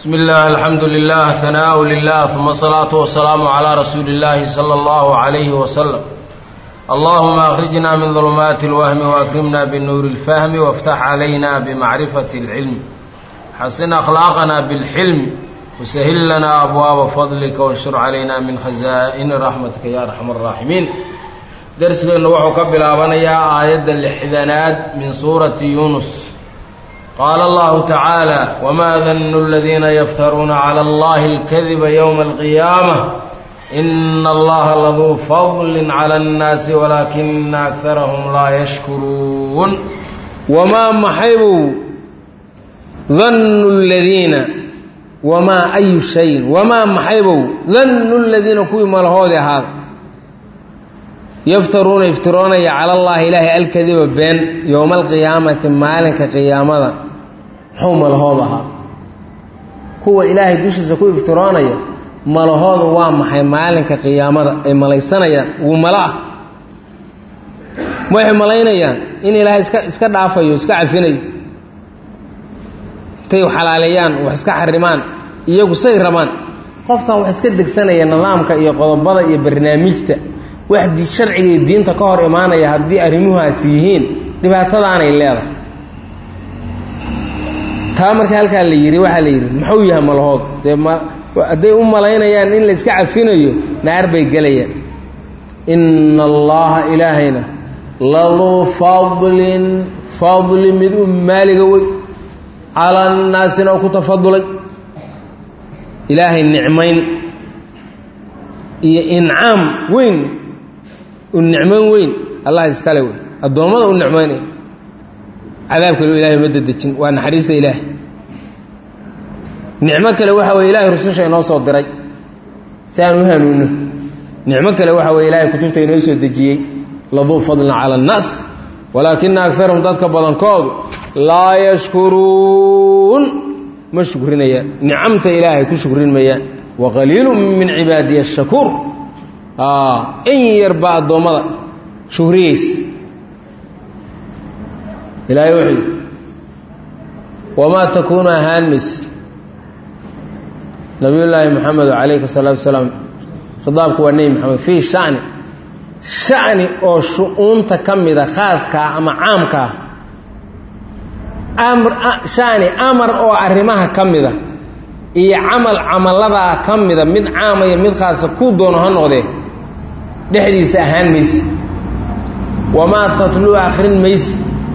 بسم الله الحمد لله ثناء لله ثم الصلاة والسلام على رسول الله صلى الله عليه وسلم اللهم أخرجنا من ظلمات الوهم وأكرمنا بالنور الفهم وافتح علينا بمعرفة العلم حسن أخلاقنا بالحلم وسهل لنا أبواب فضلك وانشر علينا من خزائن رحمتك يا أرحم الراحمين درسنا وحو كبلابنيا آية الحذنات من سورة يونس قال الله تعالى وما ظن الذين يفترون على الله الكذب يوم القيامة إن الله لذو فضل على الناس ولكن أكثرهم لا يشكرون وما محيب ظن الذين وما أي شيء وما محيب ظن الذين كوي ملهود هذا yaftaruuna iftiroonaya cala allaahi ilaahay alkadiba been yowma alqiyaamati maalinka qiyaamada muxuu malahood ahaa kuwa ilaahay dushiisa ku iftiroonaya malahoodu waa maxay maalinka qiyaamada ay malaysanayaan ugu malo ah waxay malaynayaan in ilaahay iska iska dhaafayo iska cafinayo intay xalaaleeyaan wax iska xarimaan iyagu say rabaan qofkan wax iska degsanaya nidaamka iyo qodobada iyo barnaamijta wax sharciga iyo diinta ka hor imaanaya haddii arrimuhaasi yihiin dhibaatadaanay leedahay taa marka halkaa la yidhi waxaa la yidhi muxuu yahay malahood dee ma hadday u malaynayaan in la iska cafinayo naar bay gelayaan inna allaha ilaahayna laduu fadlin fadli mid u maaliga wey cala annaasina oo ku tafadulay ilaahay nicmayn iyo incaam weyn u nicmayn weyn allah iskale wey addoommada u nicmaynaya cadaab kale ilahay ma dedejin waa naxariista ilaahay nicmo kale waxa weye ilahay rususha inoo soo diray si aan u hanuunno nicmo kale waxa weye ilahay kutubta inoo soo dejiyey laduu fadlin cala annaas walaakina agarahum dadka badankoodu laa yashkuruun ma shukrinayaan nicamta ilaahay ku shukrin mayaan waqaliilu min cibaadiya ashakuur in yarba addoommada shuhriyeysa ilaahay wuxuu yidhi wamaa takuunu ahaan mayse nabiyullaahi moxamedo calayhi salaatu wasalaam khitaabku waa nebi moxamed fii shani shani oo shu-uunta ka mida khaaskaa ama caamkaa amr shani amar oo arrimaha ka mida iyo camal camalladaa ka mida mid caamaya mid khaasa kuu doono ha noqdee dhexdiisa ahaan mayse wamaa tatluu akhrin mayse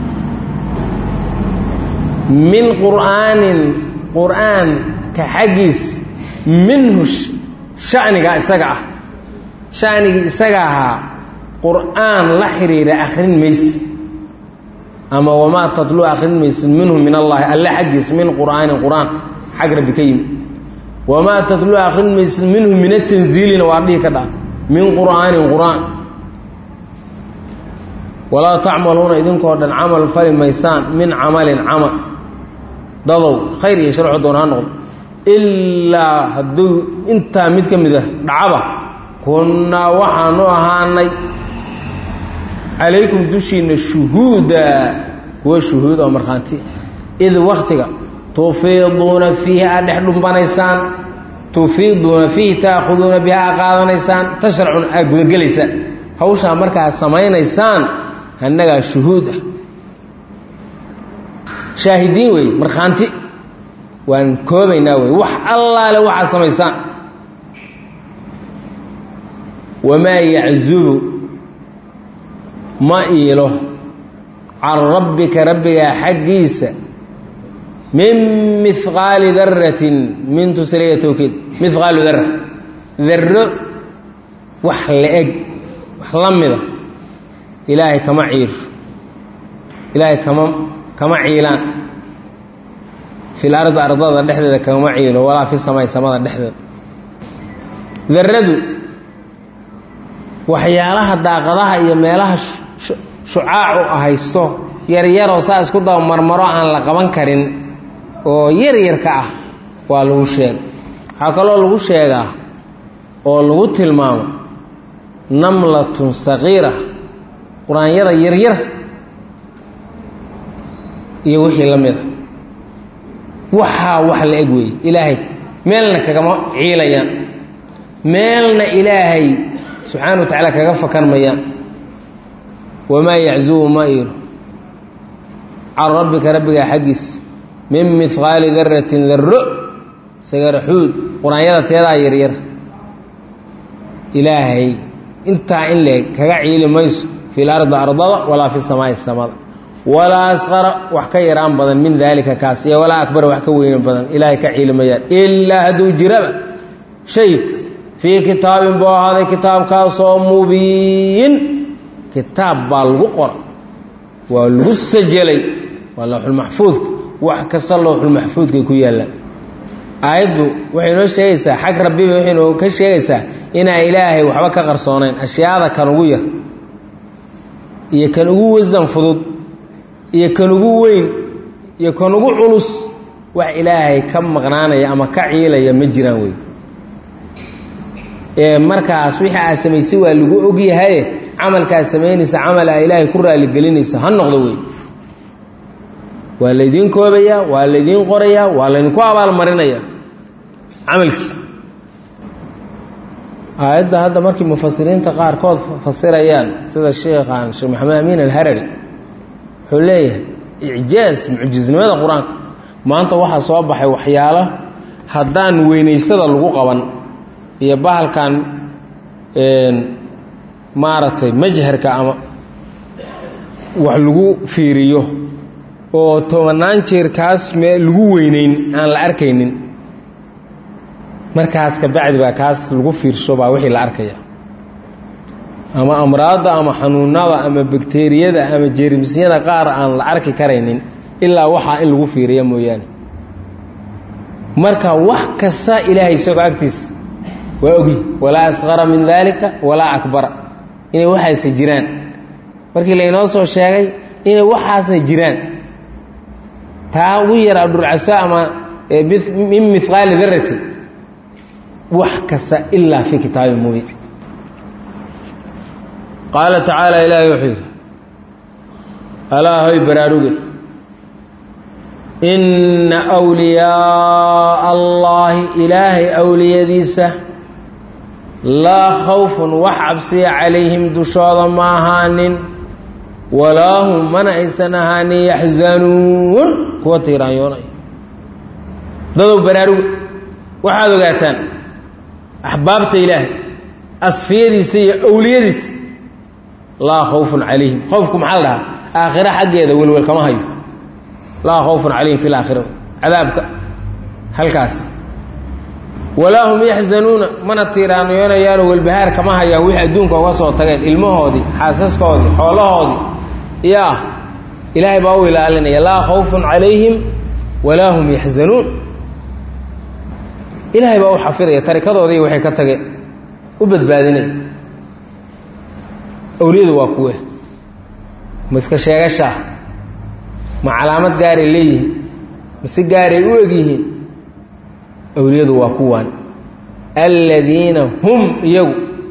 min qur'aanin qur'aanka xaggiis minhu shaniga isaga ah shanigii isaga ahaa qur'aan la xiriira akhrin mayse ama wamaa tatluu akhrin mayse minhu min allaahi alle xaggiis min qur'aanin qur'aan xag rabbi ka yimi wamaa tatluu akhrin mayse minhu min atanziilina waa dhihi ka dhaa min qur'aanin qur'aan walaa tacmaluuna idinkoo dhan camal fali maysaan min camalin camal dadow khayr iyo sharxo doon ha noqdo ilaa hadduu intaa mid ka mid ah dhacaba kunnaa waxaanu ahaanay calaykum dushiinna shuhuuda kuwa shuhuud oo markhaanti id wakhtiga tufiiduuna fiihi aad dhex dhumbanaysaan tufiiduuna fiihi taakhuduuna biha aa qaadanaysaan tashracuna aad gudagelaysaan hawshaa markaad samaynaysaan annagaa shuhuud ah shaahidiin wey markhaanti waan koobaynaa wey wax allaale waxaad samaysaan wamaa yaczubu ma iilo can rabbika rabbigaa xaggiisa min mihqaali daratin min tusliya towkiid mihqaalu dara darro wax la-eg wax la mida ilaahay kama ciiro ilaahay kama kama ciilaan fil ardi ardada dhexdeeda kama ciilo walaa fi samay samada dhexdeeda daradu waxyaalaha daaqadaha iyo meelaha shucaacu haysto yaryaroo saa isku daba marmaro aan la qaban karin oo yaryarka ah waa lagu sheega waxaa kaloo lagu sheegaa oo lagu tilmaamo namlatun saqiira qur-aanyada yaryar iyo wixii la mid a waxaa wax la eg weeye ilaahay meelna kagama ciilayaan meelna ilaahay subxaana wa tacaala kaga fakan mayaan wamaa yaczubu ma iro can rabbika rabbigaa xaggiisa min mihqaali daratin darro sagaraxuud qur-aanyada teedaa yaryar ilaahay intaa in leeg kaga ciili mayso fi lardi ardada walaa fi samaai samada walaa asqara wax ka yaraan badan min daalika kaas iyo walaa akbara wax ka weynan badan ilaahay ka ciili mayaan ilaa hadduu jiraba shaykas fii kitaabin buu ahaaday kitaabkaasoo mubiin kitaab baa lagu qora waa lagu sajelay waa lowxulmaxfuudka wax kasta lowxulmaxfuudkay ku yaallaan aayaddu waxay noo sheegaysaa xag rabbiba waxay noo ka sheegaysaa inaan ilaahay waxba ka qarsoonayn ashyaada kan ugu yar iyo kan ugu wasan fudud iyo kan ugu weyn iyo kan ugu culus wax ilaahay ka maqnaanaya ama ka ciilaya ma jiraan wey ee markaas wixii aad samaysay waa lagu ogyahaye camalkaad samaynaysa camal aa ilaahay ku raaligelinaysa ha noqdo wey waa laydiin koobayaa waa laydiin qorayaa waa laydinku abaalmarinayaa camalkii aayadda hadda markii mufasiriinta qaarkood fasirayaan sida sheekhan sheekh maxamed amiin alharari wuxuu leeyahay icjaaz mucjisnimada qur-aanka maanta waxaa soo baxay waxyaalo haddaan weynaysada lagu qaban iyo bahalkan maaragtay majharka ama wax lagu fiiriyo oo tobanaan jeer kaas me lagu weyneyn aan la arkaynin markaas ka bacdi baa kaas lagu fiirsho baa wixii la arkaya ama amraadda ama xanuunada ama bakteriyada ama jeermisyada qaar aan la arki karaynin ilaa waxaa in lagu fiiriya mooyaane marka wax kasta ilaahay isagoo agtiisa waa ogi walaa asqara min daalika walaa akbara inay waxaasa jiraan markii laynoo soo sheegay inay waxaasna jiraan taa ugu yaraa dhurcaso ama min mihqaali daratin wax kasta ilaa fii kitaabi mubiin qaala tacaala ilaahay wuxuu yidhi alaa hoy baraaruge inna wliyaaa allaahi ilaahay awliyadiisa laa khawfun wax cabsiya calayhim dushooda ma ahaanin walaa hum mana aysan ahaanin yaxzanuun kuwa tiiraanyoonaya dadow baraaruge waxaad ogaataan axbaabta ilaahay asfiyadiisa iyo awliyadiisa laa khawfun calayhim khowfku maxaa la dhahaa aakhiro xaggeeda welwel kama hayo laa khawfun calayhim fi laakhira cadaabka halkaas walaa hum yaxzanuuna mana tiiraanyonayaanoo welbahaar kama hayaan wixii adduunka uga soo tageen ilmahoodii xaasaskoodii xoolahoodii yaa ilaahay baa u ilaalinaya laa khawfun calayhim walaa hum yaxzanuun ilaahay baa u xafidaya tarikadoodii waxay ka tageen u badbaadinaya awliyadu waa kuwe ma iska sheegashaa ma calaamad gaaray leeyihiin mase gaaray u egyihiin awliyadu waa kuwan aladiina hum iyagu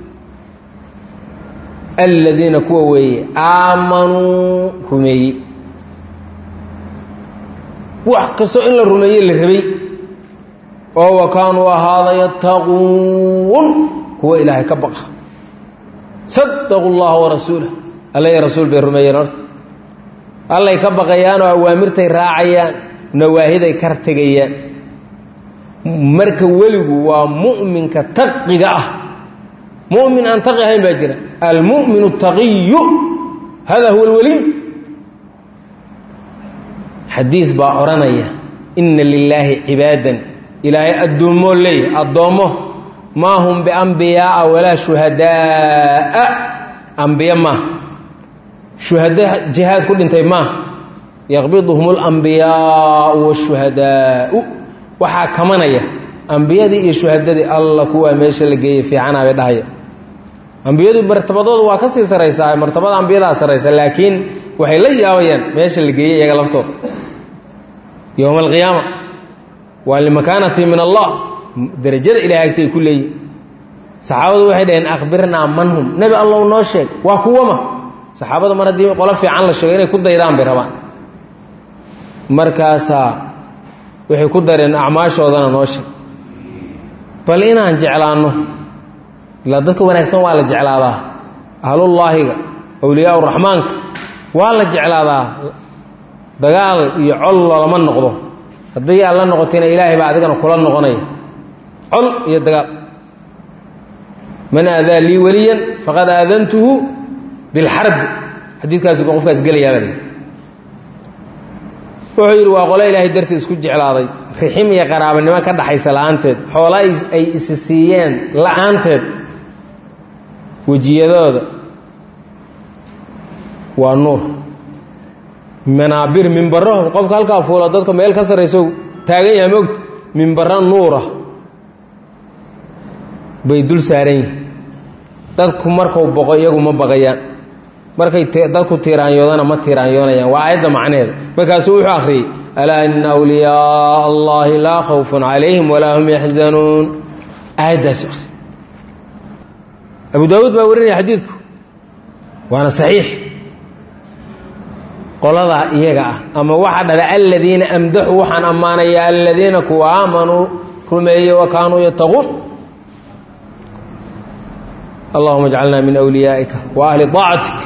aladiina kuwa weeye aamanuu rumeeyey wax kastoo in la rumeeye la rabay oo wa kaanuu ahaada yattaquun kuwa ilaahay ka baqa sadaqu llaha warasuulah alla iyo rasuul bay rumeeyeen horta allay ka baqayaanoo awaamirtay raacayaan nawaahiday kar tegayaan marka weligu waa mu'minka taqiga ah mu'min aan taqi ahayn baa jira almu'minu taqiyu hada huwa alwaliy xadiid baa odhanaya inna lilaahi cibaadan ilaahay addoommoo leeyahy addoommo maa hum biambiyaaa walaa shuhadaa'a ambiye maaha shuhada jihaad ku dhintay maaha yaqbiduhum alambiyaau washuhadaau waxaa kamanaya ambiyadii iyo shuhadadii alla kuwaa meesha la geeyey fiicanaa bay dhahaya ambiyadu martabadooda waa ka sii saraysaa martabada ambiyadaa saraysa laakiin waxay la yaabayaan meesha la geeyey iyaga laftooda yowma alqiyaama waa limakaanati min allah darajada ilahay agtay ku leeyihin saxaabadu waxay dhaheen akhbirnaa man hum nebi allow noo sheeg waa kuwama saxaabada mar haddii qolo fiican la sheego inay ku daydaan bay rabaan markaasaa waxay ku dareen acmaashoodana noo sheeg bal inaan jeclaanno ilaa dadka wanaagsan waa la jeclaadaa ahlullaahiga awliyaa uraxmaanka waa la jeclaadaa dagaal iyo col lolama noqdo haddii aad la noqotayna ilaahay baa adigana kula noqonaya col iyo dagaal man aadaa lii weliyan faqad aadantuhu bilxarbi xadiidkaasi ba qofkaas gelayaabaa wuxuu yidhi waa qole ilaahay darteed isku jeclaaday rixim iyo qaraabanimo ka dhaxaysa la-aanteed xoola ay isi siiyeen la-aanteed wejiyadooda waa nuur manaabir mimbaro qofka halkaa fuula dadka meel ka sarrayso taagan yaha moogta mimbaro nuura bay dul saaran yihin dadku markuu boqo iyagu ma baqayaan markay dadku tiiraanyoodana ma tiiraanyoonayaan waa aayadda macnaheeda markaasuu wuxuu akhriyey alaa ina awliyaaa allahi laa khawfun calayhim walaa hum yaxzanuun aayaddaasu akhri abu daawuud baa warinaya xadiidku waana saxiix qoladaa iyaga ah ama waxaa dhala aladiina amdaxu waxaan ammaanaya aladiina kuwa aamanuu rumeeyey wa kaanuu yattaquun allahuma jcalna min wliyaa'ika wa ahli aacatik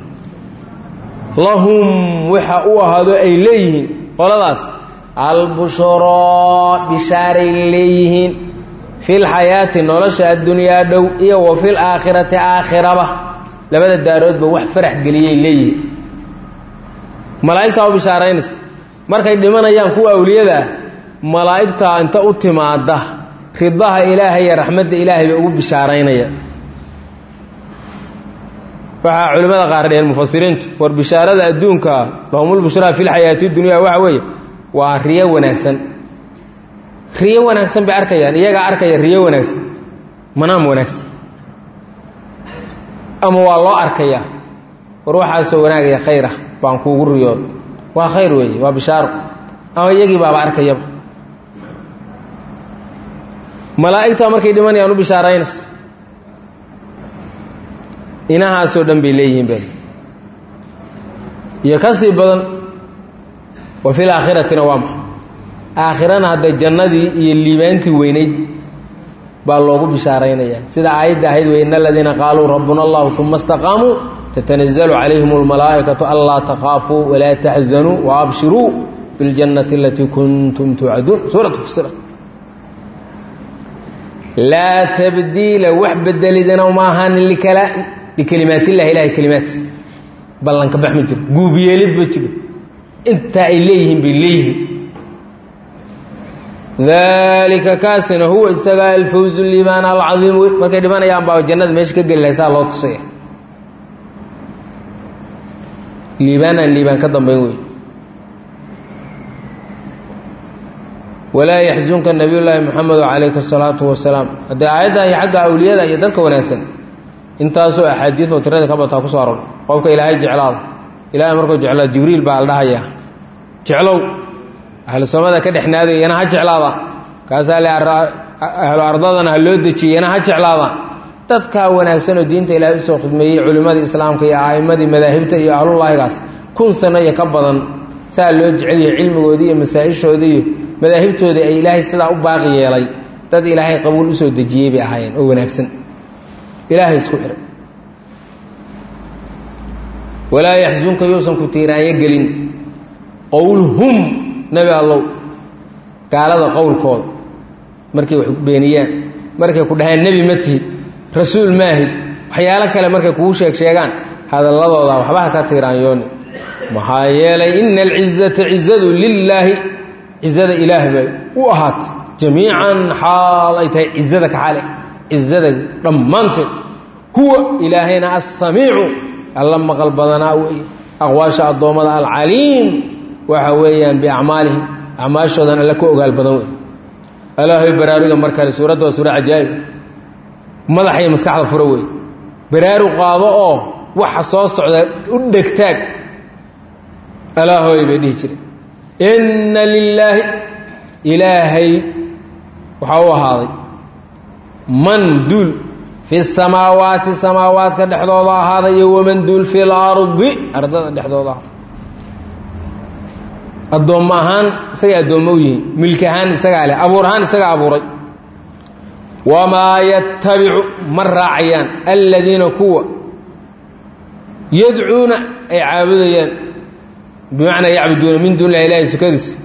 lahum waxa u ahaado ay leeyihiin qoladaas albushraa bishaaray leeyihiin fi lxayaati nolosha addunyaa dhow iyo wa fi laakhirati aakhiraba labada daaroodba wax farax geliyay leeyihiin malaa'igtaa u bishaaraynaysa markay dhimanayaan kuwa awliyada ah malaa'igtaa inta u timaada ridaha ilaahay iyo raxmadda ilaahay bay ugu bishaaraynaya waxaa culimmada qaar dheheen mufasiriintu war bishaarada adduunka lahumulbushraa fi lxayaati dunya waxa weeye waa riyo wanaagsan riyo wanaagsan bay arkayaan iyagaa arkaya riyo wanaagsan manaam wanaagsan ama waa loo arkayaa war waxaasoo wanaagaya khayr ah baan kuugu riyooda waa khayr weeye waa bishaaro ama iyagii baaba arkayaba malaa'igtaa markay dhimanayaan u bishaaraynaysa inahaasoo dhan bay leeyihiin bel iyo ka sii badan wa fil aakhiratina waa maxa aakhirana hadda jannadii iyo liibaantii weynayd baa loogu bishaaraynayaa sida aayadda ahayd wey ina aladiina qaaluu rabbuna allahu uma istaqaamuu tatanazalu calayhim almalaa'ikatu anlaa takhaafuu walaa taxzanuu waabshiruu biاljannati alatii kuntum tuucaduun suuratu fusilat laa tabdiila wax bedelidana ma ahaanin likala likelimaatillahi ilahay kelimaadkiis ballanka bax ma jiro guubyeelid ma jiro intaa ay leeyihiin bay leeyihiin daalika kaasina huwa isagaa alfawzu liibaan alcadiim wey markay dhimanayaan baa jannada meesha ka geli lahay saa loo tusaya liibaan aan liibaan ka dambayn wey walaa yaxzunka nabiy llaahi moxamedo calayhi asalaatu wasalaam haddee aayaddan iyo xagga awliyada iyo dadka wanaagsan intaasoo axaadiioo tirada ka bataa kusoo aror qofka ilaahay jeclaada ilaahay markuu jeclaado jibriil baa la dhahayaa jeclow ahlu samada ka dhexnaaday iyana ha jeclaada kaasaa le ahlu ardadana ha loo dejiyey iyana ha jeclaada dadkaa wanaagsanoo diinta ilaahay usoo khidmeeyey culimmadii islaamka iyo a'immadii madaahibta iyo ahlullaahigaas kun sano iyo ka badan saa loo jecel yahay cilmigoodii iyo masaa-ishoodii iyo madaahibtoodii ay ilaahay sidaa u baaqi yeelay dad ilaahay qabuul usoo dejiyey bay ahaayeen oo wanaagsan ilaahay isku xihay walaa yaxsunka yuusan ku tiiraanyo gelin qowluhum nebi allow gaalada qowlkooda markay wax beeniyaan markay ku dhahaan nebi ma tihid rasuul maahid waxyaalo kale markay kugu sheeg sheegaan hadalladooda waxba ha ka tiiraanyooni maxaa yeelay ina alcizata cizadu lilaahi cizada ilaah bay u ahaatay jamiican xaal ay tahay cizada ka xale cizada dhammaanteed huwa ilaahayna assamiicu alla maqal badanaa wey aqwaasha addoommada alcaliim waxa weeyaan biacmaalihim acmaashoodan alle ka ogaal badan wey alaahay baraaruga mar kale suuradda waa suura cajaa'ib madaxa iyo maskaxda fura wey baraaru qaado oo waxa soo socda u dhegtaag alaahoy bay dhihi jireen inna lilaahi ilaahay waxaa u ahaaday man duul fi samaawaati samaawaadka dhexdooda ahaaday iyo waman duul fi lardi ardada dhexdooda ahaaday addoommo ahaan isagay addoommo u yihiin milki ahaan isagaa leh abuur ahaan isagaa abuuray wamaa yattabicu ma raacayaan aladiina kuwa yadcuuna ay caabudayaan bimacnaa yacbuduuna min duuni illahi ilahi sukadiisa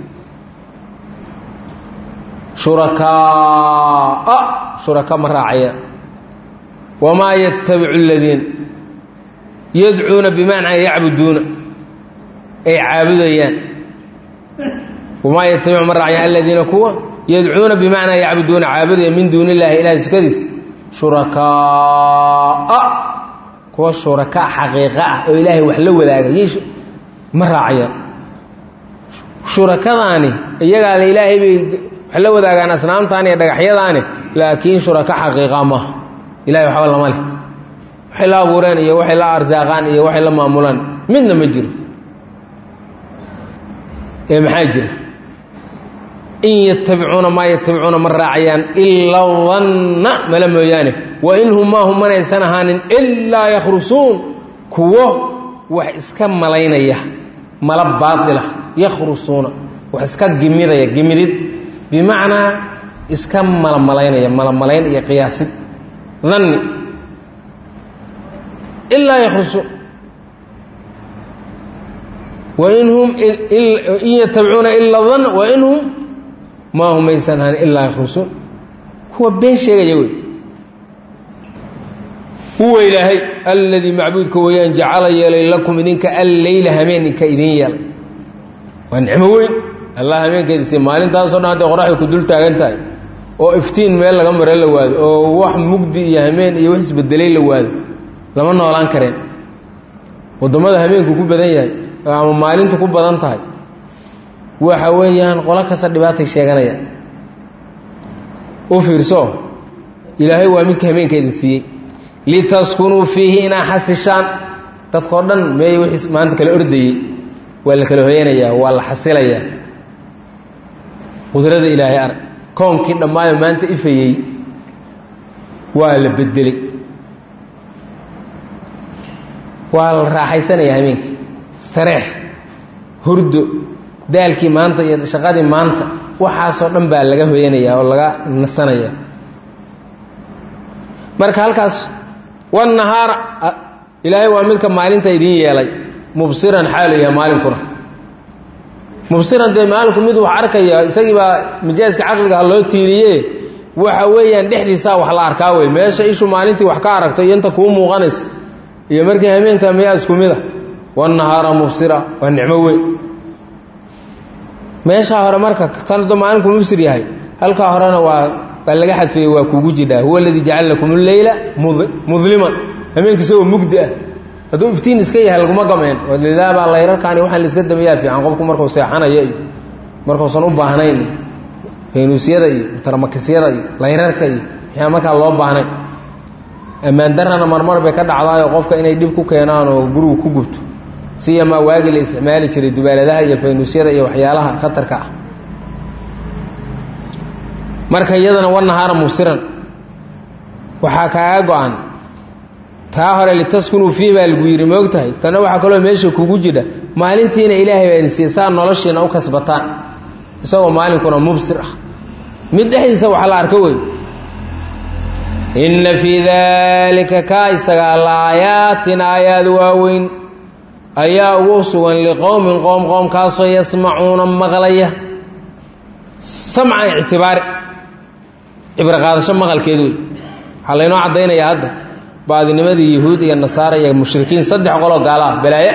shurakaaa shuraka ma raacayaan wamaa yattabicu aladiina yadcuuna bimacnaa yacbuduuna ay caabudayaan wamaa yattabicu ma raacayaan aladiina kuwa yadcuuna bimacnaa yacbuduuna caabudaya min duuni illaahi ilahi sukadiisa shurakaaa kuwa shuraka xaqiiqa ah oo ilaahay wax la wadaaga y ma raacayaan shurakadaani iyagaa le ilaahay bay wax la wadaagaan asnaamtaani iyo dhagaxyadaani laakiin shuraka xaqiiqa maaha ilahay waxba lama leh waxay la abuureen iyo waxay la arsaaqaan iyo waxay la maamulaan midna ma jiro ee maxaa jira in yatabicuuna maa yatabicuuna ma raacayaan ila danna mala mooyaane wa in hum maa hum manaysan ahaanin ilaa yakhrusuun kuwo wax iska malaynaya mala baadila yakhrusuuna wax iska gimidaya gimidid bimacnaa iska malamalaynaya malamalayn iyo qiyaasid danni ilaa yakhrusuun wain hum in yatabicuuna ila danna wain hum maa hum maysan ahaan ilaa yakhrusuun kuwa been sheegaya wey huwa ilaahay alladii macbuudka weeyaan jacala yeelay lakum idinka alleyla hameeninka idin yeelay waa nicmo weyn allah hameenkeedisi maalintaasoo dhan hadday qoraxda ku dul taagan tahay oo iftiin meel laga mare la waado oo wax mugdi iyo hameen iyo wax isbedelay la waado lama noolaan kareen waddamada hameenku ku badan yahay ama maalintu ku badan tahay waxa weeyaan qolo kasta dhibaatay sheeganaya u fiirso ilaahay waa midka hameenka idin siiyey litaskunuu fiihi inaa xasishaan dadkao dhan meey wixii maanta kala ordayey waa la kala hoyanayaa waa la xasilayaa qudrada ilaahay arag koonkii dhammaayo maanta ifayey waa la bedelay waa la raaxaysanayaa hameenkii istareex hurdo daalkii maanta iyo shaqadii maanta waxaasoo dhan baa laga hoyanayaa oo laga nasanayaa marka halkaas wanahaara ilaahay waa midka maalinta idin yeelay mubsiran xaalu yahay maalinkuna mubsiran dee maalinku mid wax arkaya isagii baa majaaska caqligaha loo tiiriye waxa weeyaan dhexdiisaa wax la arkaa wey meesha ishu maalintii wax ka aragto iyo inta kuu muuqanaysa iyo markii hameenta miyaa isku mid a wanahaara mubsira waa nicmo weyn meeshaa hore marka kanado maalinku mubsir yahay halkaa horena waa baa laga xadfeeyey waa kugu jidhaa huwa aladii jacala lakum alleyla mudliman hameenka isagoo mugdi ah hadduu iftiin iska yahay laguma gameen lidaabaa layrarkaani waxaan laiska damayaa fiican qofku markuu seexanaya iyo markuusan u baahnayn faynuusyada iyo tarmakisyada iyo layrarka iyo waxyaa markaa loo baahnayn ammaan darana marmar bay ka dhacdaayo qofka inay dhib ku keenaan oo gurigu ku gubto siyamaa waagii la isticmaali jiray dubaaladaha iyo faynuusyada iyo waxyaalaha khatarka ah marka iyadana wanahaara mubsiran waxaa kaaga go-an taa hore litaskunuu fiih baa lagu yidhi moogtahay tanna waxaa kaloo meesha kugu jidha maalintiina ilaahay baa idin siiya saa noloshiina u kasbataan isagoo maalinkuna mubsir ah mid dhexdiisa wax la arko wey inna fii daalika kaa isagaa laayaatin aayaad waaweyn ayaa ugu sugan liqowmin qoom qoomkaasoo yasmacuuna maqlaya samcan ictibaari cibro qaadasho maqalkeed wey waxaa laynoo caddaynayaa hadda baadinimadii yahuud iyo nasaara iyo mushrikiin saddex qoloo gaalaah balaaye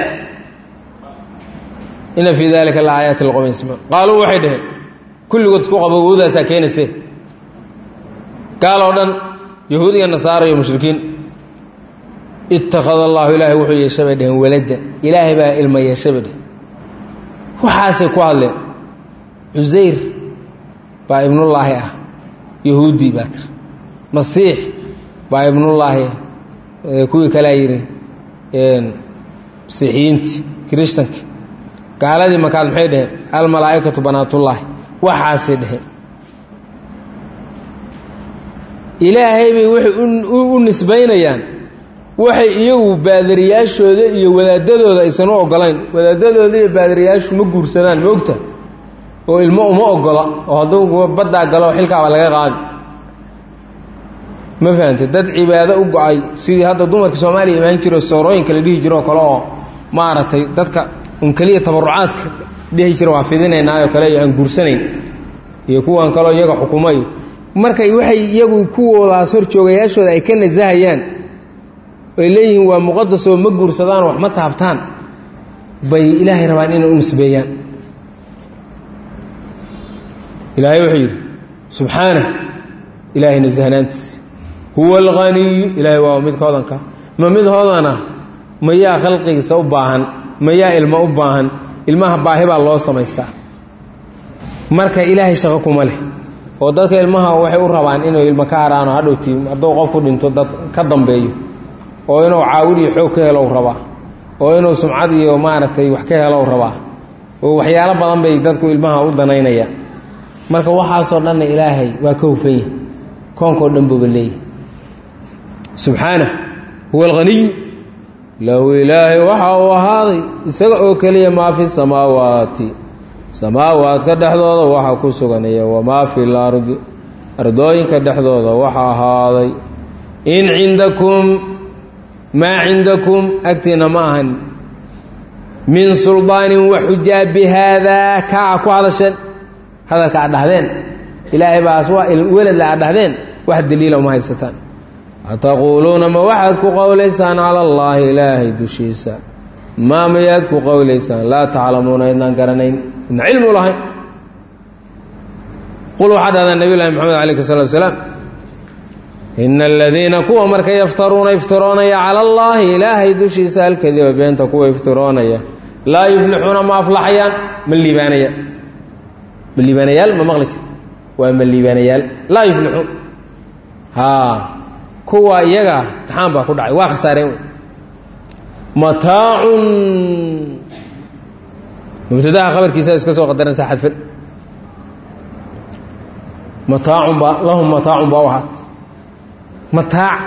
ina fii dalika la aayaati liqowmin yasmacuun qaaluu waxay dhaheen kulligood isku qabo awoodaasaa keenayse gaal oo dhan yahuud iyo nasaara iyo mushrikiin ittakhada allahu ilaahay wuxuu yeeshay bay dheheen waladan ilaahay baa ilma yeeshay bay dheheen waxaasay ku hadleen cusayr baa ibnullaahi ah yahuudi baa tiri masiix baa ibnullaahi kuwii kalea yidhi masiixiyiintii kirishtanki gaaladii markaad maxay dheheen almalaa'ikatu banaatullaahi waxaasay dheheen ilaahay bay waxay u nisbaynayaan waxay iyagu baadariyaashooda iyo wadaadadooda aysan u ogolayn wadaadadooda iyo baadariyaashu ma guursadaan ma ogta oo ilmo uma ogola oo hadduu baddaa galo xilkaaba laga qaadi ma fahamte dad cibaado u go-ay sidii hadda dumarka soomaaliya imaan jiro soorooyinka la dhihi jiro oo kale oo maaragtay dadka un keliya tabarucaadka dhihi jira waa fidinaynaayoo kale iyo aan guursanayn iyo kuwan kaleo iyaga xukumayo markay waxay iyagu kuwoodaas hor joogayaashooda ay ka nasahayaan ay leeyihiin waa muqadasoo ma guursadaan wax ma taabtaan bay ilaahay rabaan inay u nisbeeyaan ilaahay wuxuu yidhi subxaana ilaahay nasahnaantiisa huwa alghaniyu ilaahay waa mid hoodanka ma mid hoodana mayaa khalqigiisa u baahan mayaa ilmo u baahan ilmaha baahi baa loo samaystaa marka ilaahay shaqo kuma leh oo dadka ilmaha waxay u rabaan inuu ilmo ka haraano hadhowti hadduu qofku dhinto dad ka dambeeyo oo inuu caawil iyo xoog ka helo rabaa oo inuu sumcad iyo maaragtay wax ka helo rabaa oo waxyaalo badan bay dadku ilmaha u danaynayaan marka waxaasoo dhanna ilaahay waa ka hufan yahi koonkao dhan buuba leeyahy subxaanah huwa alghaniyu lahu ilaahay waxa uu ahaaday isaga oo keliya maa fi samaawaati samaawaadka dhexdooda waxa ku suganaya wamaa fi lardi ardooyinka dhexdooda waxa ahaaday in cindakum maa cindakum agtiina ma ahan min suldaanin wa xujaa bi haadaa kaaca ku hadasheen hadalka aad dhahdeen ilaahay baas waa weladla aad dhahdeen wax daliila uma haysataan ataquuluuna ma waxaad ku qowlaysaan cala allaahi ilaahay dushiisa maa mayaad ku qowlaysaan laa taclamuuna idnaan garanayn idna cilmu lahayn qul waxaa dhahdaa nabiy llahi moxamed alayh salatu salaam ina aladiina kuwa marka yaftaruuna iftiroonaya cala allaahi ilaahay dushiisa alkadiba beenta kuwa iftiroonaya laa yuflixuuna ma aflaxayaan ma liibaanayaan ma liibaanayaal ma maqlaysa waa ma liibaanayaal laa yuflixuun haa kuwa iyaga taxaan baa ku dhacay waa khasaareen wey mataacun mubtadaha khabarkiisa iska soo qadaranaysaa xadfan mataacun baa lahum mataacun baa u ahaat mataac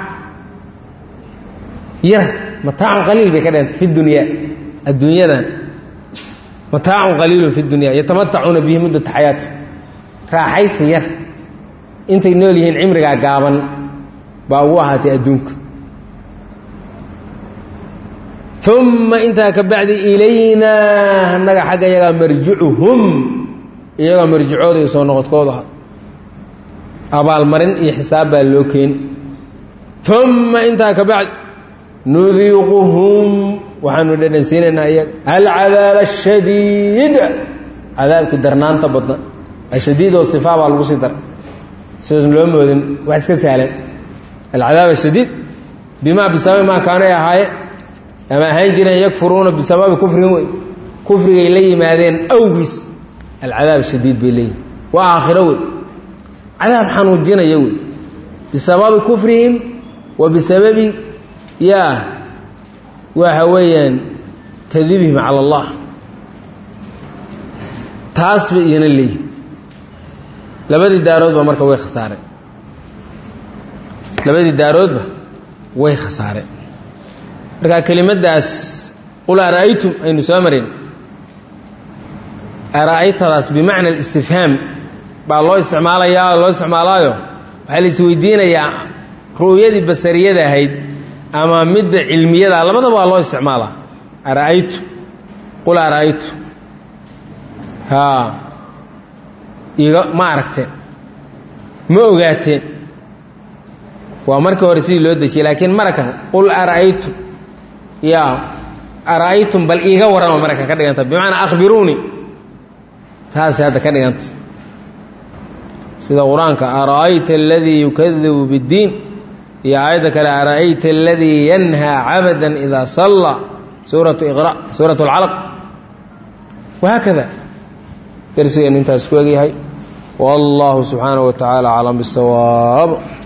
yar mataacun qaliil bay ka dhehantay fi dunyaa adduunyadan mataacun qaliilun fi dunya yatamatacuuna bihi muddata xayaati raaxaysi yar intay nool yihiin cimrigaa gaaban baa ugu ahaatay adduunka uma intaa ka bacdi ilaynaa annaga xagga iyagaa marjicuhum iyagaa marjicooda iyo soo noqodkooda aha abaalmarin iyo xisaab baa loo keeni uma intaa ka bacdi nudiiquhum waxaanu dhadhansiinaynaa iyaga alcadaab ashadiid cadaabkii darnaanta badna ashadiid oo sifaa baa lagu sii daray sidaas loo moodin wax iska sahlan alcadaab ashadiid bimaa bisababi maa kaanay ahaayeen ama ahaan jireen yakfuruuna bisababi kufrin wey kufrigay la yimaadeen awgiis alcadaab shadiid bay leeyihin waa aakhiro wey cadaab xanuujinaya wey bisababi kufrihim wa bisababi yaa waxa weeyaan kadibihim cala allah taas bay iyana leeyihin labadii daaroodba marka way khasaareen labadii daaroodba way khasaareen marka kelimadaas qul ara'aytum aynu soo marayn ara'aytadaas bimacna alistifhaam baa loo isticmaalayaa loo isticmaalaayo waxaa la isweydiinayaa ru'yadii basariyada ahayd ama midda cilmiyada labadaba waa loo isticmaalaa ara'aytu qul ara'aytu haa iga ma aragteen ma ogaateen waa markii hore sidii loo dejiyey laakiin marakan qul ara'aytum yaa ara'aytum bal iiga warrama marakan ka dhiganta bimacnaa akhbiruunii taasay hadda ka dhiganta sida qur-aanka ara'ayta aladii yukadibu biddiin iyo aayadda kale ara'ayta aladii yanhaa cabada idaa sallaa suuratu iqra suuratu alcalaq wahaakada darsigeenu intaas ku egyahay wallahu subxaanaه wa tacaala aclam bisawaab